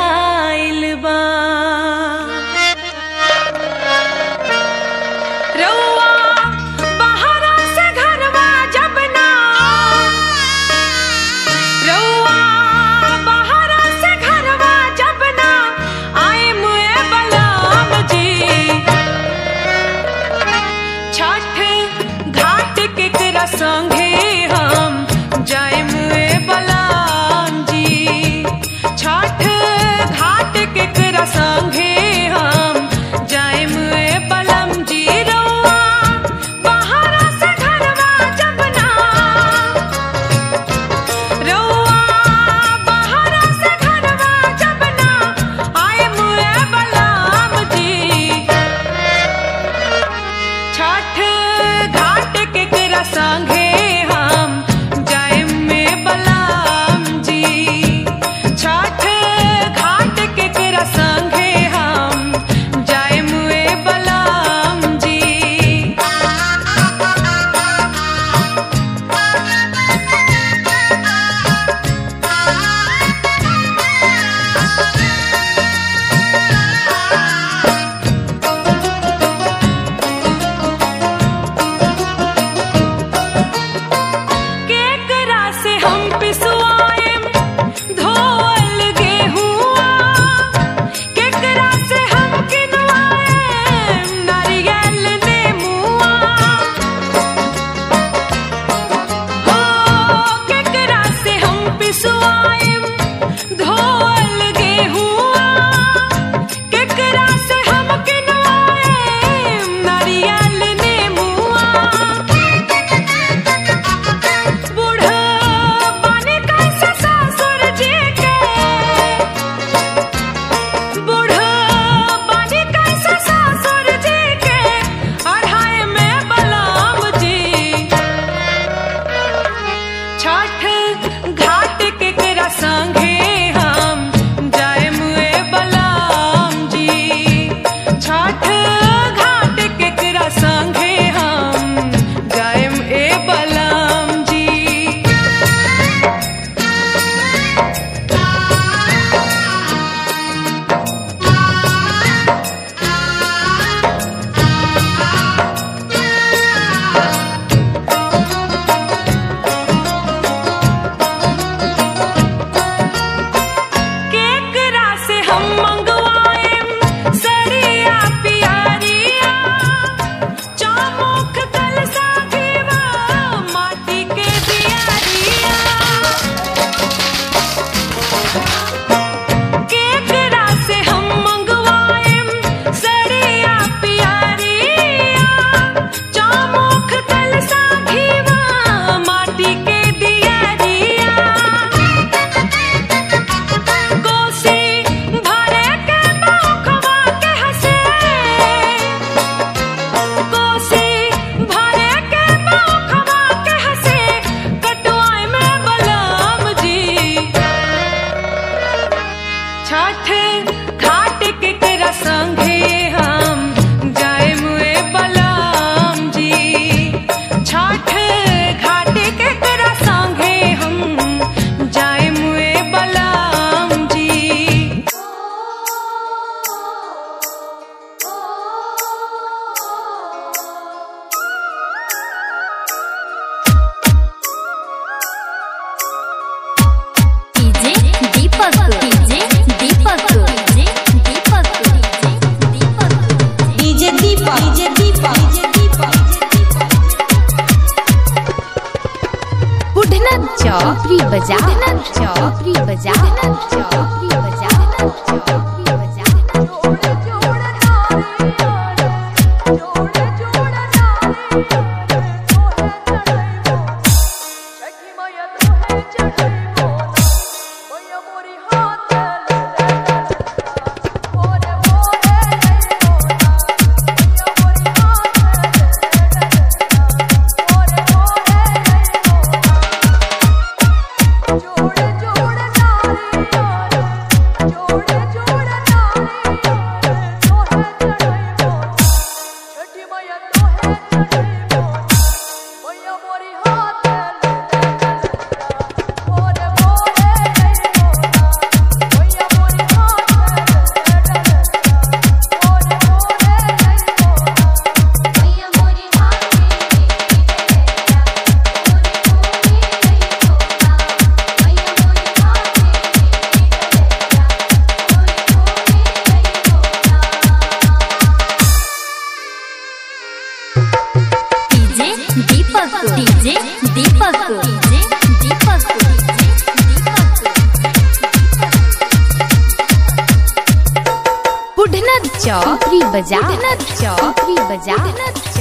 आइल बा रउआ बहरा से घरवा जब ना रउआ बहरा से घरवा जब ना आए मुए बलाम जी छठ घाट केकरा संगे हम जाए मुए बलाम जी छठ घाट केकरा संगे हम जाए मुए बलम जी रउआ बहरा से घरवा जब ना रउआ बहरा से घरवा जब ना आए मुए बलम जी छठ घाट केकरा संगे हम जाए में बलाम जी छठ घाट केकरा संगे हम जाए मुए बलाम जी केकरा से हम पिसवाएम धोल गेहुआ केकरा से हम किनवाएम नारियल नेमुआ हो केकरा से हम पिसवाएम धोल गेहुआ केकरा से हम किनवाएम नारियल नेमुआ बूढ़ा बने कैसे ससुर जी के बूढ़ा बने कैसे ससुर जी के अढ़ाई में बलाम जी छठ घाट केकरा संगे हम जाए मुए बलाम जी छठ घाट केकरा संगे हम जाए ए बलाम जी केकरा से हम मंगवाएम सड़िया पियरिया चौमुख कलसा दीवा माटी के दियारिया केकरा से हम मंगवाएम सड़िया पियरिया चौमुख कलसा घीवा माटी के दियारिया कोसी भरे के मौखवा के हसे कोसी भरे के मौखवा के हसे कटवाई में बलम जी छठ घाट केकरा संगे हम जाए मुए बलम जी छठ घाट केकरा संगे हम जाए मुए बलम जी DJ Deepak DJ Deepak DJ Deepak DJ Deepak चौक री बाजार चौक री बाजार